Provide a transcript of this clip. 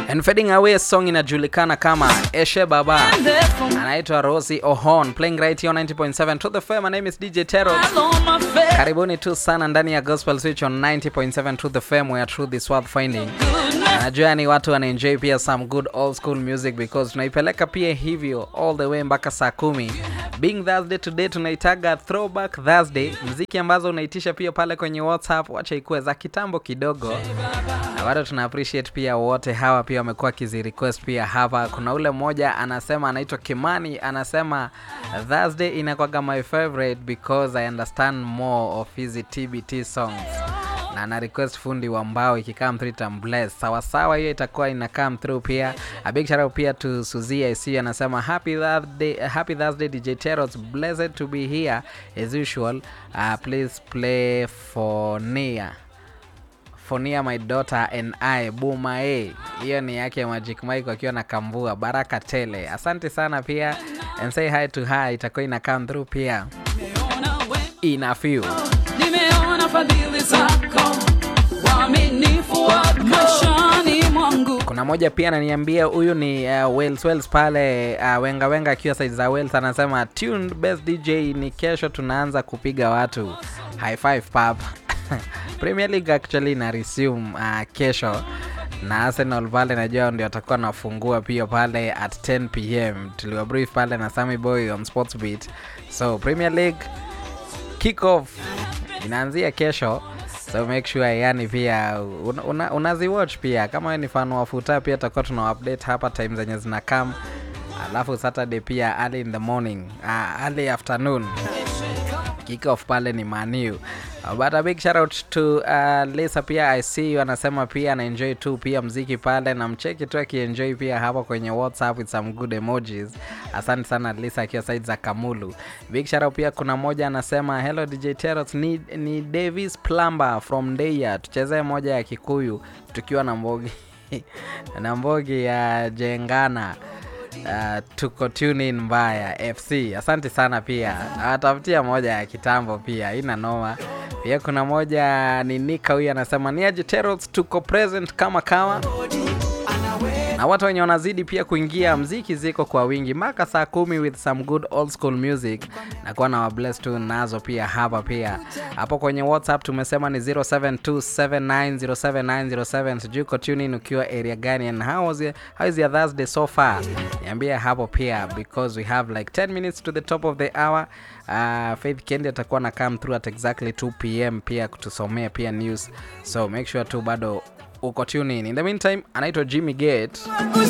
And fading away song inajulikana kama Eshe Baba. Anaitwa Rosie Ohon playing right here on 90.7 to the FM. My name is DJ Tero. Karibuni tu sana ndani ya Gospel Switch on 90.7 to the FM where truth is worth finding. Najua ni watu wanaenjoy pia some good old school music because tunaipeleka pia hivyo all the way mpaka saa kumi. Being Thursday today tunaitaga throwback Thursday, mziki ambazo unaitisha pia pale kwenye WhatsApp, wacha ikuwe za kitambo kidogo, na bado tuna appreciate pia wote hawa pia wamekuwa kizi request pia hapa. Kuna ule mmoja anasema anaitwa Kimani, anasema Thursday inakwaga my favorite because I understand more of hizi TBT songs na ana request fundi wa mbao ikikam through itam bless sawa sawa, hiyo itakuwa ina come through pia. A big shout out pia to Suzy IC anasema happy Thursday, happy Thursday DJ Teros, blessed to be here as usual. Uh, please play for Nia for Nia my daughter and I Buma A. Hiyo ni yake Magic Mike akiwa na kambua baraka tele. Asante sana pia and say hi to her, itakuwa ina come through pia in a few. Nimeona fadhili zako, uaminifu wako maishani mwangu. kuna moja pia ananiambia huyu ni uh, Wales Wales pale uh, wenga wenga akiwa side za Wales anasema tuned best DJ ni kesho tunaanza kupiga watu high five pap Premier League actually na resume uh, kesho na Arsenal pale najua ndio atakuwa nafungua pia pale at 10 pm tuliwa brief pale na Sammy Boy on Sports Beat so Premier League kick off inaanzia kesho so make sure yani pia una, una, unaziwatch pia kama wewe ni fan wa futa pia tutakuwa tuna update hapa time zenye zina come alafu saturday pia early in the morning uh, early afternoon kick off pale ni maniu uh, but a big shout out to uh, Lisa pia I see you anasema pia ana enjoy tu pia mziki pale na mcheki tu akienjoy pia hapa kwenye WhatsApp with some good emojis. Asante sana Lisa akiwa side za Kamulu. Big shout out pia kuna moja anasema hello DJ Teros ni, ni Davis Plumber from Deya. Tuchezee moja ya Kikuyu tukiwa na mbogi na mbogi ya Jengana. Uh, tuko tune in mbaya fc asante sana pia atafutia moja ya kitambo pia ina noma pia kuna moja ni nika huyu anasema ni aje Teros tuko present kama kama na watu wenye wanazidi pia kuingia mziki ziko kwa wingi mpaka saa kumi with some good old school music na kuwa na wabless tu nazo pia hapa pia hapo kwenye whatsapp tumesema ni 0727907907 sijui uko tune in ukiwa area gani and how, was your, how is your thursday so far niambie hapo pia because we have like 10 minutes to the top of the hour uh, faith kendi atakuwa na come through at exactly 2 pm pia kutusomea pia news so make sure tu bado uko tune in in the meantime anaitwa jimmy gate